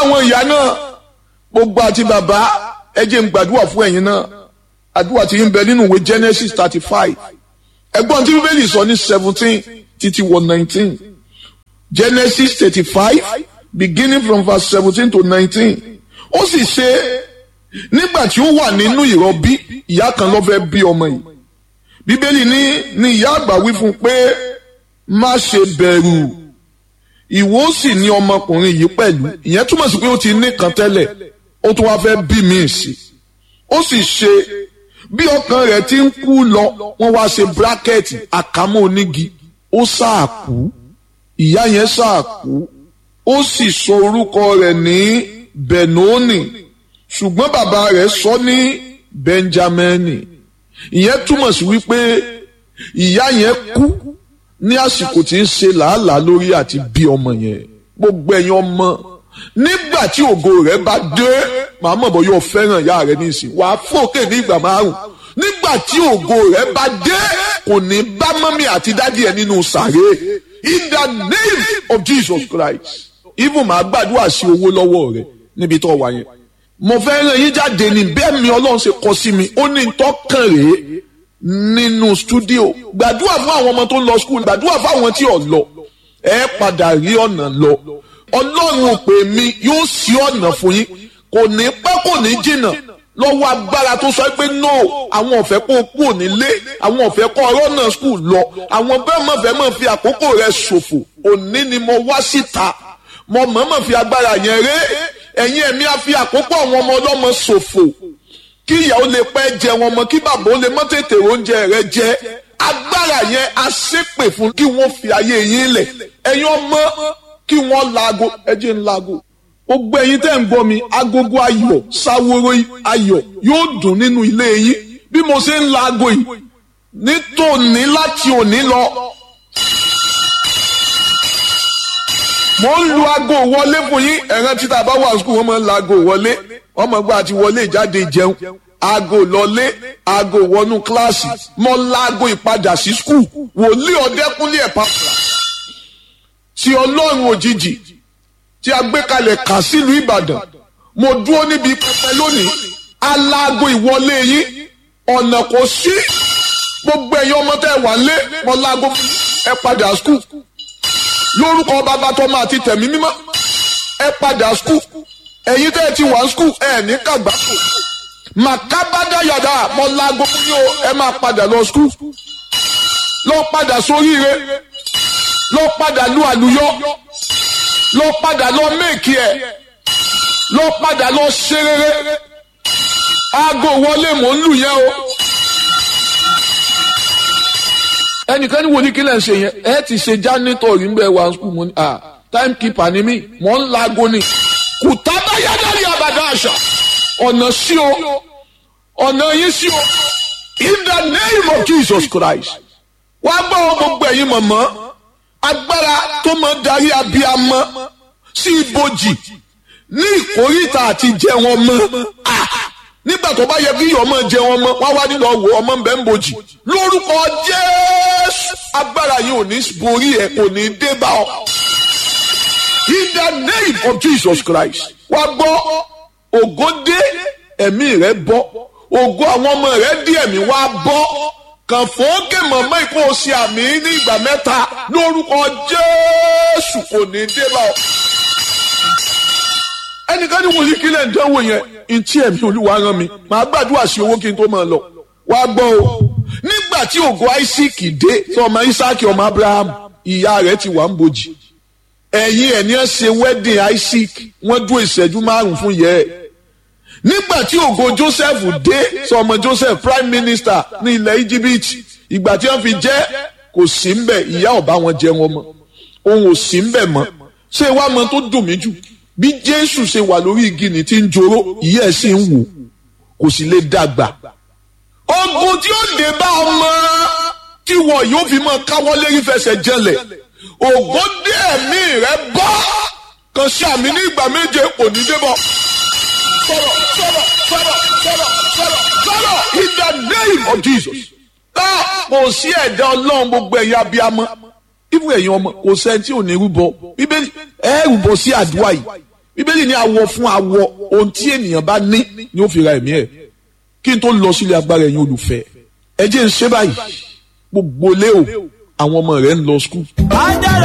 àwọn ìyá náà gbogbo àti bàbá ẹ jẹ́ n gbàdúrà fún ẹ̀yin náà àdúrà tí ń bẹ nínú ìwé Genesis thirty five ẹ̀gbọ́n tí bíbélì sọ ní seventeen títí wọ nineteen Genesis thirty five beginning from verse seventeen to nineteen ó sì ṣe nígbà tí ó wà nínú ìrọbí ìyá kan ló fẹ́ bí ọmọ yìí bíbélì ní ní ìyá àgbà wí fún un pé má ṣe bẹ̀rù ìwọ sì ní ọmọkùnrin yìí pẹ̀lú ìyẹn túmọ̀ sí pé ó ti ní kan tẹ́lẹ̀ ó tún wáá fẹ́ bí mi sí ó sì ṣe bí ọkàn rẹ̀ ti ń kú lọ wọ́n wá ṣe bírákẹ́ẹ̀tì àkámọ́ onígi ó ṣáàkú ìyá yẹn ṣáàkú ó sì sọ orúkọ rẹ̀ ní benoni ṣùgbọ́n bàbá rẹ̀ sọ ní benjamini ìyẹn túmọ̀ sí wípé ìyá yẹn kú ní àsìkò tí ń ṣe làálàá lórí àti bí ọmọ yẹn gbogbo ẹ̀yin ọmọ nígbà tí ògo rẹ̀ bá dé màá mọ̀ bọ́ yóò fẹ́ràn ìyá rẹ̀ ní ìsìn wàá fòkè ní ìgbà márùn nígbà tí ògo rẹ̀ bá dé kò ní bá mọ́mí àti dádì ẹ̀ nínú sàré in the name of Jesus Christ even màá gbàdúrà sí owó lọ́wọ́ rẹ̀ níbi tó wà yẹn mo fẹ́ ràn yín jáde ní bẹ́ẹ̀ mi ọlọ́run ṣe kọ sí mi ó ní tọ́kàn rèé nínú stúdíò gbàdúrà fún àwọn ọmọ tó ń lọ skul gbàdúrà fún àwọn tí ò lọ ẹ padà rí ọ̀nà lọ ọlọ́run ò pè mí yóò ṣí ọ̀nà fún yín kò ní pẹ́ kò ní jìnnà lọ́wọ́ agbára tó sọ pé no àwọn ọ̀fẹ́ kó kú ònílé àwọn ọ̀fẹ́ kọ́ ọ̀rọ̀ náà skul lọ àwọn bẹ́ẹ̀ mọ̀ fẹ́ mọ̀ fi àkókò rẹ̀ ṣòfò òní ni mo wá síta mo mọ̀ọ́mọ̀ fi agbára yẹn ré ẹ̀yin ẹ̀mí á fi àkókò àwọn ọmọ ọlọ́mọ ṣòfò kí ìyàwó lè pẹ́ jẹ wọn mọ kí bàbá ó lè mọ́ tètè oúnjẹ rẹ jẹ agbára yẹn a ṣépè fún kí wọ́n fi ayé yín lẹ̀ ẹ̀yin ọmọ kí wọ́n laago ẹjẹ́ ń laago gbogbo ẹ̀yin tẹ́ ń gbọ́ mi agogo ayọ̀ sáwóró ayọ̀ yóò dùn nínú ilé yín bí mo ṣe ń laago yìí nítòní láti òní lọ mo ń lu aago wọlé fún yín ẹ̀ràn títà bá wà sùkúl wọ́n máa ń la aago wọlé wọ́n máa gba àti wọlé ìjáde jẹun aago lọlé aago wọnú kíláàsì mo la aago ìpadà sí sùkúl wòlíì ọ̀dẹ́kúnlé ẹ̀ pàpà tí ọlọ́run òjijì tí a gbé kalẹ̀ kà sílùú ìbàdàn mo dúró níbi pẹpẹ lónìí aláago ìwọlé yín ọ̀nà kò sí gbogbo ẹ̀yin ọmọ tẹ́ wà lé mo láago ẹ padà sùkúl lórúkọ bàbá tọmọ àti tẹ̀mí mímọ́ ẹ padà skul ẹ̀yin tẹ́ ẹ ti wà skul ẹ ní kàgbákò màkàbádá yàrá mọ láago fún yín o ẹ máa padà lọ skul lọ padà sóríire lọ padà lu àlùyọ lọ padà lọ méèkì ẹ lọ padà lọ ṣe rere aago wọlé mò ń lù yẹn o ẹnìkan ní wo ní kílẹ̀ ń ṣe yẹn ẹ ti ṣe jánítọ̀ rí bẹ́ẹ̀ wá skul mo ní à time keeper ni mí mò ń laago ni kùtàbá yádàrí àbàdà àṣà ọ̀nà sí o ọ̀nà yín sí o in the name of Jesus Christ wá gbọ́ wọn gbogbo ẹ̀yin mọ̀mọ́ agbára tó máa darí abiyamọ sí ibojì ní ìkórìtà àti jẹ wọn mọ́ nígbà tó bá yẹ kí ọmọ jẹ wọn mọ́ wá wá nílò wò ọmọ ń bẹ ń bojì lórúkọ Jésù agbára yìí ò ní borí ẹ kò ní dé bá ọ in the name of Jesus Christ wá gbọ́ ògo dé ẹ̀mí rẹ bọ́ ògo àwọn ọmọ rẹ dí ẹ̀mí wá bọ́ kàn fòókè mọ̀mọ́ ìkó o ṣe àmì ní ìgbà mẹ́ta lórúkọ Jésù kò ní dé bá ọ. ẹnìkan ní wòlíì kílẹ̀ ń dánwò yẹn ntí ẹ̀mí olúwa rán mi màá gbàdúrà sí owó kí n tó máa lọ wá gbọ́ o nígbà tí ògo Isaac dé tí ọmọ Isaac ọmọ Abraham ìyá rẹ̀ ti wà ń bojì ẹ̀yin ẹ̀ ní ẹ̀ ṣe wedding Isaac wọ́n dúró ìṣẹ́jú márùn-ún fún yẹ́ ẹ̀ nígbà tí ògo Joseph dé sọmọ Joseph prime minister ní ilẹ̀ Egypt ìgbà tí wọ́n fi jẹ́ kò sí ń bẹ̀ ìyá ọ̀bá wọn jẹ wọn mọ́ òun ò sí ń bẹ̀ mọ́ ṣé wàá mọ tó dùn mí jù bí Jésù ṣe wà lórí igi ní ti ń joró ìyá ẹ̀ sì ń wò kò sì lè dàgbà. ogun tí ó dé bá ọmọ tí wọn yóò fi mọ káwọ́ lérí fẹsẹ̀ jẹlẹ̀ ògo dé ẹ̀mí rẹ bọ́ kan sí àmì ní ìgbà méje kò ní débọ̀ sọ̀rọ̀ sọ̀rọ̀ sọ̀rọ̀ sọ̀rọ̀ sọ̀rọ̀ sọ̀rọ̀ in the name of Jesus. Tá kò sí ẹ̀dá ọlọ́run gbogbo ẹ̀yin abiyamọ. Ibú ẹ̀yin ọmọ kò sẹ́ni tí ò ní rúbọ. Bíbélì ẹ rúbọ sí àdúrà yìí. bíbélì ní awọ fún awọ ohun tí ènìyàn bá ní ni ó fi ra ẹ̀mí ẹ̀ kí n tó lọ sílé agbára ẹ̀yin olùfẹ́ ẹ jẹ́ ń ṣe báyìí gbogbo lé o àwọn ọmọ rẹ̀ ń lọ skul.